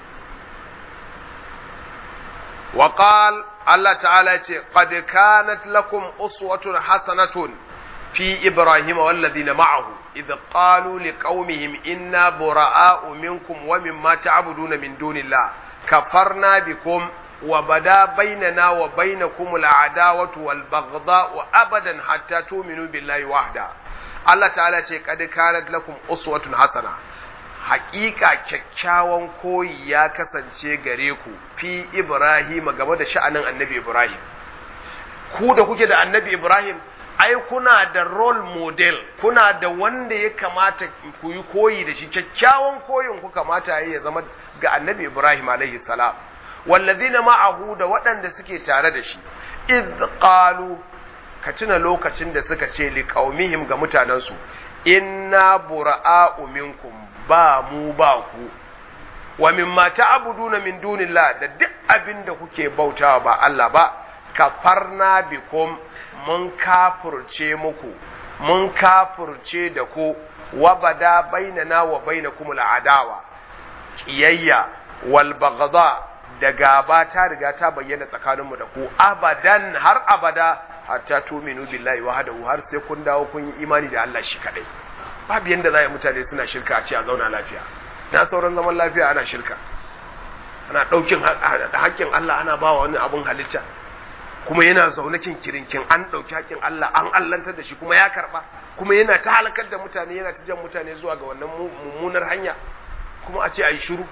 wa qal Allah ta'ala ce qad kanat lakum uswatun hasanatun fi ibrahim wal ladina ma'ahu idh qalu liqaumihim inna bura'a'u minkum wa mimma ta'buduna min dunillah kafarna bikum wa bada bainana wa bainakum al'adawatu wal baghdha'u abadan hatta tu'minu billahi wahda Allah ta'ala ce kad kanat lakum uswatun hasana haƙiƙa kyakkyawan koyi ya kasance gare ku fi Ibrahim game da sha'anin annabi Ibrahim ku da kuke da annabi Ibrahim ai kuna da role model kuna da wanda ya kamata ku yi koyi da shi kyakkyawan koyin ku kamata ya zama ga annabi Ibrahim alaihi salam wallazina ma'ahu da waɗanda suke tare da shi idh qalu ka tuna lokacin da suka ce liƙaumihim ga mutanensu inna bura'a'u minkum ba mu ba ku wa mimma ta'buduna min dunillah da duk abin da kuke bautawa ba Allah ba kafarna bikum mun kafurce muku mun kafurce da ku wa bada bainana wa bainakum al'adawa kiyayya wal baghdha da gaba ta riga ta bayyana tsakaninmu da ku abadan har abada hatta tuminu billahi wahdahu har sai kun dawo kun yi imani da Allah shi kadai babu yanda za mutane suna shirka a ce a zauna lafiya na sauran zaman lafiya ana shirka ana ɗaukin haƙƙin Allah ana ba wani abun halitta kuma yana zaune kin kirinkin an ɗauki haƙƙin Allah an allantar da shi kuma ya karɓa kuma yana ta halakar da mutane yana ta jan mutane zuwa ga wannan mummunar hanya kuma a ce a yi shiru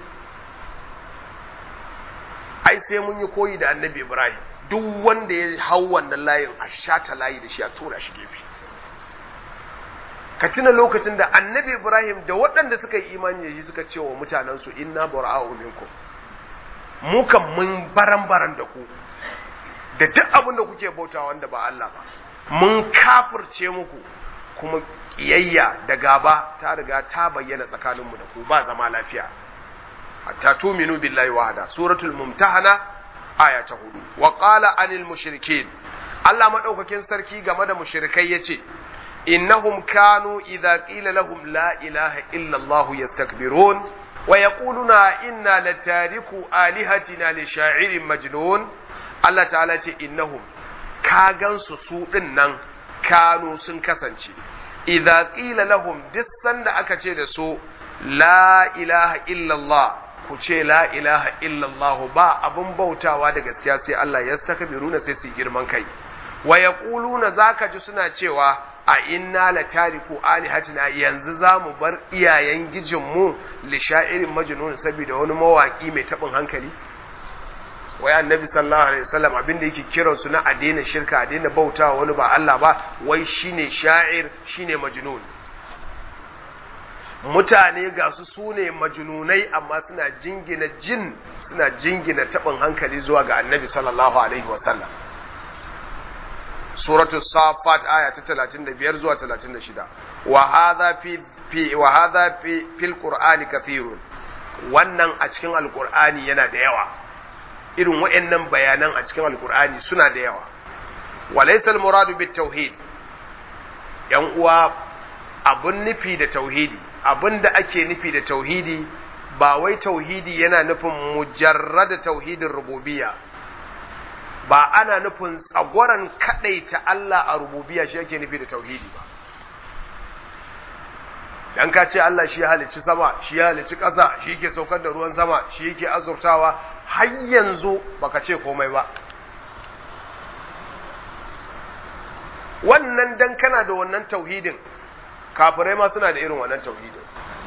ai sai mun yi koyi da annabi Ibrahim duk wanda ya hau wannan layin a shata layi da shi a tura shi gefe ka tuna lokacin da annabi ibrahim da waɗanda suka yi imani da shi suka ce wa mutanensu inna bara'u minkum mu kan mun baran baran da ku da duk abin da kuke bauta wanda ba Allah ba mun kafirce muku kuma kiyayya da gaba ta riga ta bayyana tsakaninmu da ku ba zama lafiya hatta tuminu billahi wahada suratul mumtahana aya ta hudu wa qala anil mushrikin Allah madaukakin sarki game da mushrikai yace innahum kanu idza qila lahum la ilaha illa Allah yastakbirun wa yaquluna inna latariku alihatina li sha'irin majnun Allah ta'ala ce innahum ka gansu su din nan kanu sun kasance idza qila lahum duk sanda aka ce da su la ilaha illa Allah ku ce la ilaha illallah ba abin bautawa da gaskiya sai Allah ya saka biruna sai su girman kai wa yaquluna zaka ji suna cewa a inna la tariku alihatina yanzu za mu bar iyayen gijinmu li sha'irin majnun saboda wani mawaki mai tabin hankali wai annabi sallallahu alaihi wasallam abin da yake kiran su na a daina shirka a daina bautawa wani ba Allah ba wai shine sha'ir shine majnun mutane ga su sune majnunai amma suna jingina jin suna jingina tabin hankali zuwa ga annabi sallallahu alaihi wasallam suratul safat aya ta 35 zuwa 36 wa hadha fi fi wa hadha fi fil qur'ani kathirun wannan a cikin alqur'ani yana da yawa irin waɗannan bayanan a cikin alqur'ani suna da yawa wa laysa al muradu bit tauhid yan uwa abun nufi da tauhidi abun da ake nufi da tauhidi ba wai tauhidi yana nufin mujarrada tauhidin rububiyya ba ana nufin tsagwaron ta Allah a rububiya shi yake nufi da tauhidi ba dan ka ce Allah shi ya halicci sama shi ya halicci ƙasa shi yake saukar da ruwan sama shi yake azurtawa har yanzu baka ce komai ba wannan dan kana da wannan tauhidin kafirai ma suna da irin wannan tauhidin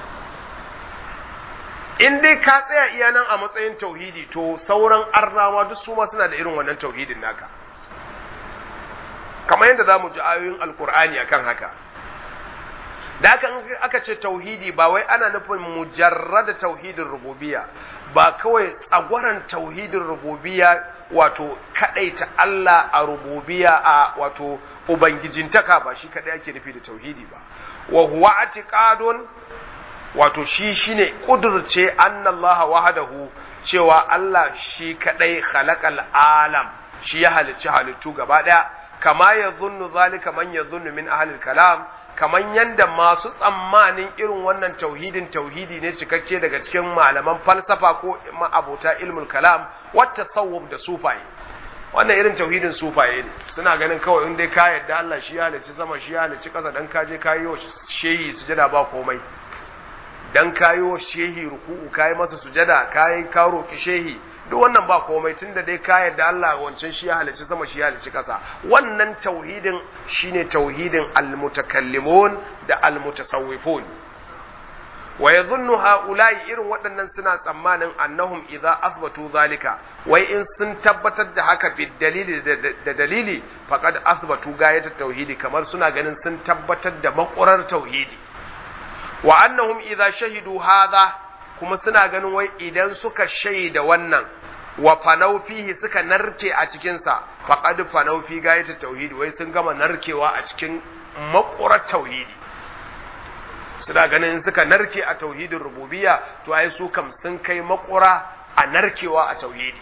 in dai ka tsaya iya nan a matsayin tauhidi to sauran arnawa duk su ma suna da irin wannan tauhidin naka kamar yadda za mu ji ayoyin alkur'ani akan haka da haka aka ce tauhidi ba wai ana nufin mujarrada tauhidin rububiya ba kawai tsagwaran tauhidin rububiya wato kadaita Allah a rububiya a wato ubangijintaka ba shi kadai ake nufi da tauhidi ba wa huwa atiqadun wato shi shine kudurce annallaha wahdahu cewa Allah shi kadai khalaqal alam shi ya halicci halittu gaba daya kama ya zunnu zalika man ya zunnu min ahlil kalam kaman yanda masu tsammanin irin wannan tauhidin tauhidi ne cikakke daga cikin malaman falsafa ko abota ilmul kalam wata tasawuf da sufaye wannan irin tauhidin sufaye ne suna ganin kawai in dai ka yadda Allah shi ya halicci sama shi ya halicci kasa dan ka je ka yi wa shehi sujada ba komai dan kayo shehi ruku'u kai masa sujada kai ka roki shehi duk wannan ba komai tunda dai ka yarda Allah wancan shi ya halicci sama shi ya halicci kasa wannan tauhidin shine tauhidin almutakallimun da almutasawwifun wa yadhunnu haula'i irin waɗannan suna tsammanin annahum idza athbatu zalika wai in sun tabbatar da haka bi dalili da dalili faqad athbatu gayatat tauhidi kamar suna ganin sun tabbatar da makurar tauhidi wa annahum idza shahidu hadha kuma suna ganin wai idan suka shaida wannan wa fanau fihi suka narke a cikin sa faqad fanau fi gayatu tauhidi wai sun gama narkewa a cikin makurar tauhidi suna ganin suka narke a tauhidin rububiyya to ai su kam sun kai makura a narkewa a tauhidi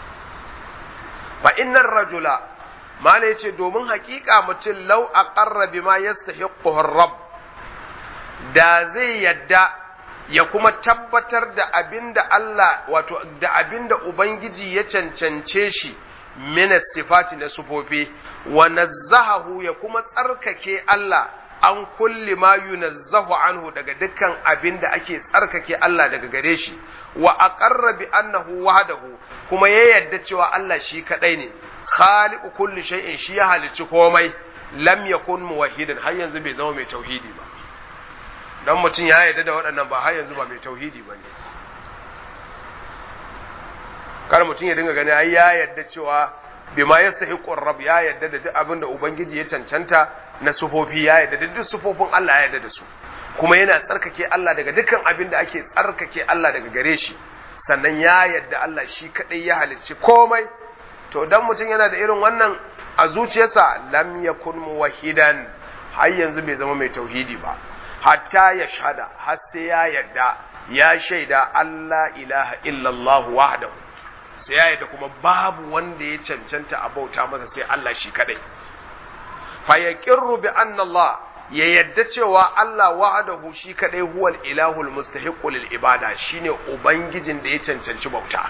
fa innar rajula mala yace domin haƙiƙa mutum lau aqarra bima yastahiqu rabb da zai yadda ya kuma tabbatar da abinda Allah wato da abinda Ubangiji ya cancance shi min sifati na sufofi wa nazzahahu ya kuma tsarkake Allah an kulli ma yunazzahu anhu daga dukkan abinda ake tsarkake Allah daga gare shi wa aqarra bi annahu wahdahu kuma ya yadda cewa Allah shi kadai ne khaliqu kulli shay'in shi ya halicci komai lam yakun muwahhidan har yanzu bai zama mai tauhidi ba dan mutum ya yarda da waɗannan ba har yanzu ba mai tauhidi ba ne kar mutum ya dinga gani ai ya yarda cewa bima yastahiqu rabb ya yarda da duk abin da ubangiji ya cancanta na sufofi ya yarda da duk sufofin Allah ya yarda da su kuma yana tsarkake Allah daga dukkan abin da ake tsarkake Allah daga gare shi sannan ya yarda Allah shi kadai ya halicci komai to dan mutum yana da irin wannan a zuciyarsa lam yakun muwahhidan har yanzu bai zama mai tauhidi ba hatta ya shahada har sai ya yarda ya shaida Allah ilaha illallah wahdahu sai ya yarda kuma babu wanda ya cancanta a bauta masa sai Allah shi kadai fa yaqirru bi anna Allah ya yarda cewa Allah wahdahu shi kadai huwal ilahul mustahiqqu lil ibada shine ubangijin da ya cancanci bauta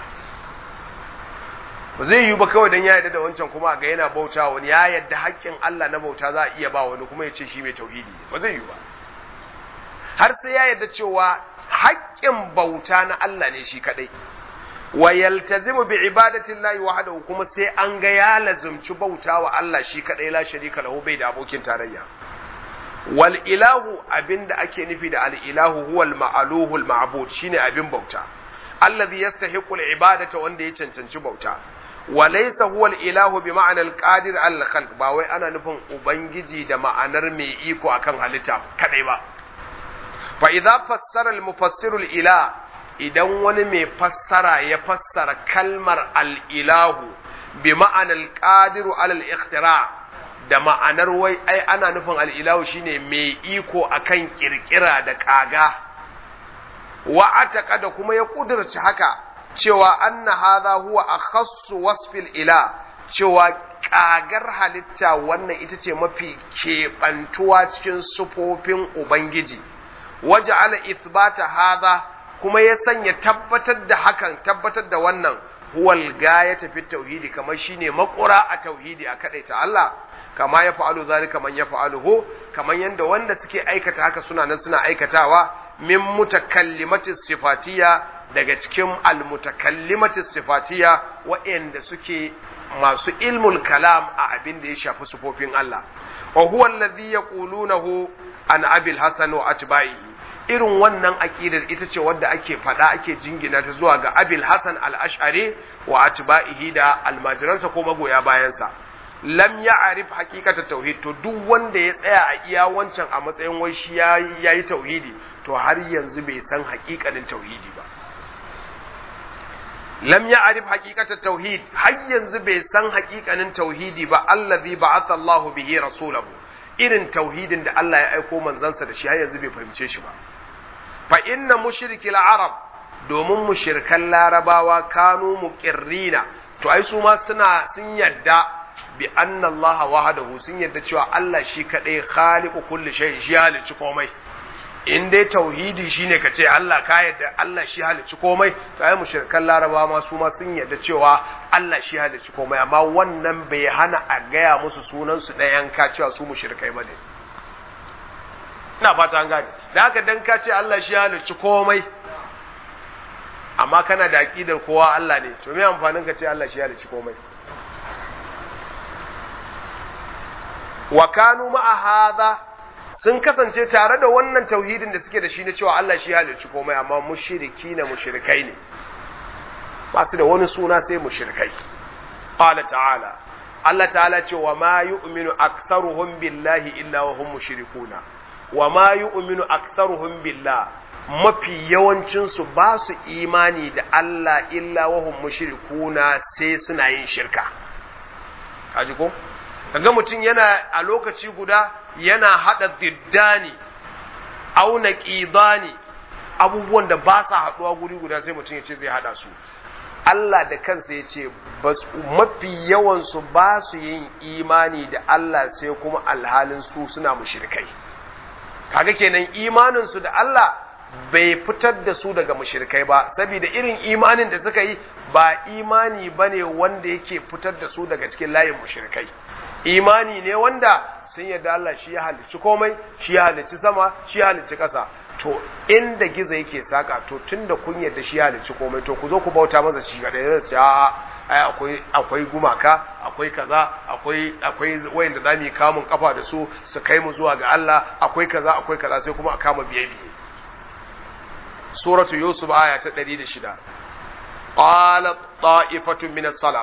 ba zai yi ba kawai dan ya yarda da wancan kuma ga yana bauta wani ya yarda haƙƙin Allah na bauta za a iya ba wani kuma ya ce shi mai tauhidi ba zai yi ba har sai ya yarda cewa haƙƙin bauta na Allah ne shi kadai wa yaltazimu bi ibadati llahi wahdahu kuma sai an ga ya lazumci bauta wa Allah shi kadai la sharika lahu bai da abokin tarayya wal ilahu abinda ake nufi da al ilahu huwa al ma'aluhu al ma'bud shine abin bauta allazi yastahiqu al ibadata wanda ya cancanci bauta wa laysa huwa al ilahu bi ma'ana al qadir al khalq ba wai ana nufin ubangiji da ma'anar mai iko akan halitta kadai ba fa idza fassara al mufassiru al ilah idan wani mai fassara ya fassara kalmar al ilahu bi ma'ana al qadiru ala al ikhtira' da ma'anar wai ai ana nufin al'ilahu shine mai iko akan kirkira da kaga wa ataka da kuma ya kudurci haka cewa anna hadha huwa akhassu wasfil ila cewa kagar halitta wannan ita ce mafi keɓantuwa cikin sufofin ubangiji waja'ala ithbata hadha kuma ya sanya tabbatar da hakan tabbatar da wannan huwal gayata fi tauhidi kamar shine makura a tauhidi a kadaita Allah kama ya fa'alu zalika man ya fa'aluhu kamar yanda wanda suke aikata haka suna nan suna aikatawa min mutakallimati sifatiya daga cikin almutakallimati sifatiya waɗanda suke masu ilmul kalam a abin da ya shafi sufofin Allah wa huwa alladhi yaqulunahu an abil hasan wa atba'ihi irin wannan aqidar ita ce wadda ake fada ake jingina ta zuwa ga abil hasan al-ash'ari wa atba'ihi da almajiransa ko magoya bayansa lam ya'rif haqiqatat tauhid to duk wanda ya tsaya a iya wancan a matsayin wai shi yayi tauhidi to har yanzu bai san haƙiƙanin tauhidi ba lam ya'rif haqiqatat tauhid har yanzu bai san haƙiƙanin tauhidi ba allazi ba'atha Allah bihi rasulahu irin tauhidin da Allah ya aiko manzansa da shi har yanzu bai fahimce shi ba fa inna mushrikil arab domin mushrikan larabawa kanu muqirrina to ai su ma suna sun yadda bi anna Allah wahdahu sun yadda cewa Allah shi kadai khaliqu kulli shay shi halicci komai in dai tauhidi shine ka ce Allah ka yadda Allah shi halicci komai to ai mushrikan laraba ma su ma sun yadda cewa Allah shi halicci komai amma wannan bai hana a gaya musu sunan su ɗayan ka cewa su mushrikai bane ina fata an gane da haka dan ka ce Allah shi halicci komai amma kana da aqidar kowa Allah ne to me amfanin ka ce Allah shi halicci komai wa kanu ma'a hadha sun kasance tare da wannan tauhidin da suke da shi na cewa Allah shi halicci komai amma mushriki na mushrikai ne ba su da wani suna sai mushrikai qala ta'ala Allah ta'ala ce wa ma yu'minu aktharuhum billahi illa wa hum mushrikuna wa ma yu'minu aktharuhum billah mafi yawancin su ba su imani da Allah illa wa hum mushrikuna sai suna yin shirka kaji ko kaga mutum yana a lokaci guda yana hada diddani auna qidani abubuwan da ba sa haduwa guri guda sai mutum ya ce zai hada su Allah da kansa ya ce mafi yawansu ba su yin imani da Allah sai kuma alhalin su suna mushrikai kaga kenan imaninsu da Allah bai fitar da su daga mushrikai ba saboda irin imanin da suka yi ba imani bane wanda yake fitar da su daga cikin layin mushrikai imani ne wanda sun yarda Allah shi ya halicci komai shi ya halicci sama shi ya halicci ƙasa to inda gizo yake saka to tunda kun yarda shi ya halicci komai to ku zo ku bauta masa shi ga da ce a ai akwai akwai gumaka akwai kaza akwai akwai wayanda zamu yi kamun kafa da su su kai mu zuwa ga Allah akwai kaza akwai kaza sai kuma a kama biye biye suratu yusuf aya ta 106 qala ta'ifatun min as-salaf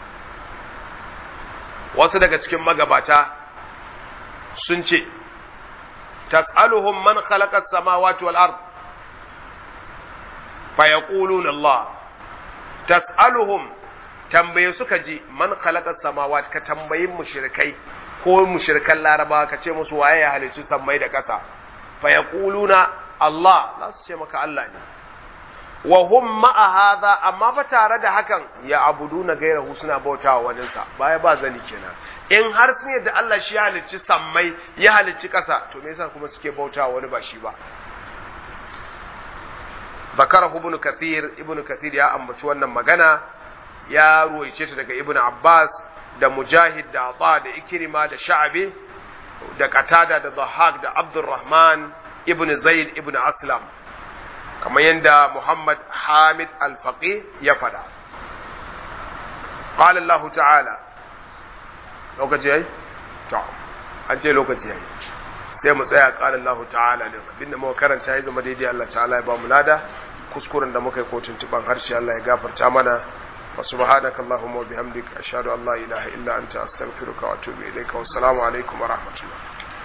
wasu daga cikin magabata sun ce tas'aluhum man khalaqa as-samawati wal ard fa yaquluna Allah tas'aluhum tambaye suka ji man khalaqa as-samawati ka tambayi mushrikai ko mushrikan laraba ka ce musu waye ya halicci sammai da ƙasa fa yaquluna Allah za su ce maka Allah ne wa hum ma'a hadha amma fa tare da hakan ya abuduna gairahu suna bautawa waninsa baya ba zani kenan in har sun yadda Allah shi ya halicci sammai ya halicci ƙasa to me yasa kuma suke bautawa wani ba shi ba zakarahu ibn kathir ibn kathir ya ambaci wannan magana ya ruwaice ta daga ibn abbas da mujahid da ata da ikrima da sha'abi da qatada da dhahak da abdurrahman ibn zaid ibn aslam kamar yadda Muhammad Hamid Al-Faqih ya faɗa. Qala Allah ta'ala lokaci yayi? To, an ce lokaci yayi. sai mu tsaya qala Allah ta'ala din abinda muka karanta ya zama daidai Allah ta'ala ya ba mu lada kuskuren da muka yi ko tuntuban harshe Allah ya gafarta mana wa subhanaka allahumma wa bihamdika ashhadu an la ilaha illa anta astaghfiruka wa atubu ilayka wa assalamu alaikum wa rahmatullah